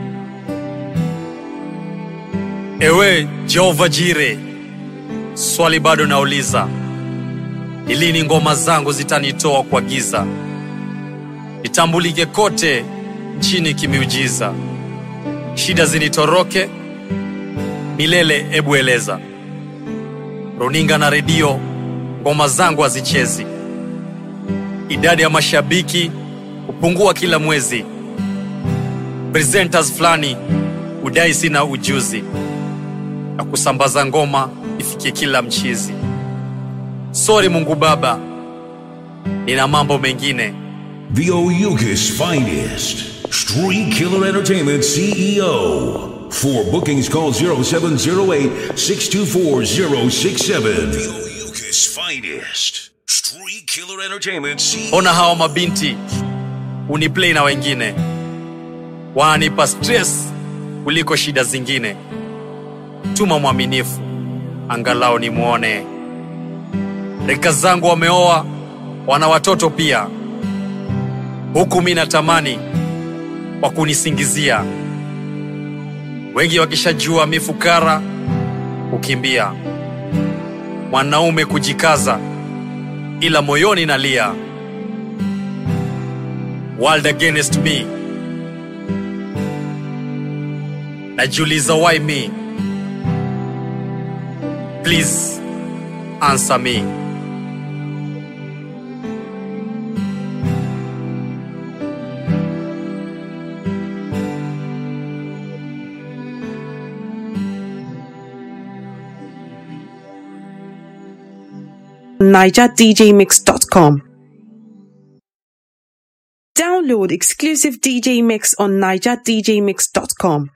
ewe jehova jire swali bado nauliza ni lini ngoma zangu zitanitoa kwa giza nitambulike kote nchini kimiujiza shida zinitoroke milele ebu eleza runinga na redio ngoma zangu hazichezi idadi ya mashabiki hupungua kila mwezi presenters fulani hudai sina ujuzi na kusambaza ngoma ifikie kila mchizi sori mungu baba nina mambo mengine The Oyuka's finest. Street Killer Entertainment CEO. For bookings, call 0708 624 067. The Oyuka's finest. Street Killer Entertainment CEO. ona hawa mabinti uniplay na wengine wananipa stress kuliko shida zingine tuma mwaminifu angalau nimwone rika zangu wameoa wana watoto pia huku mi natamani wa kunisingizia wengi wakishajua mifukara kukimbia mwanaume kujikaza ila moyoni nalia world against me najiuliza why me please answer me NigerDJMix.com. Download exclusive DJ Mix on NigerDJMix.com.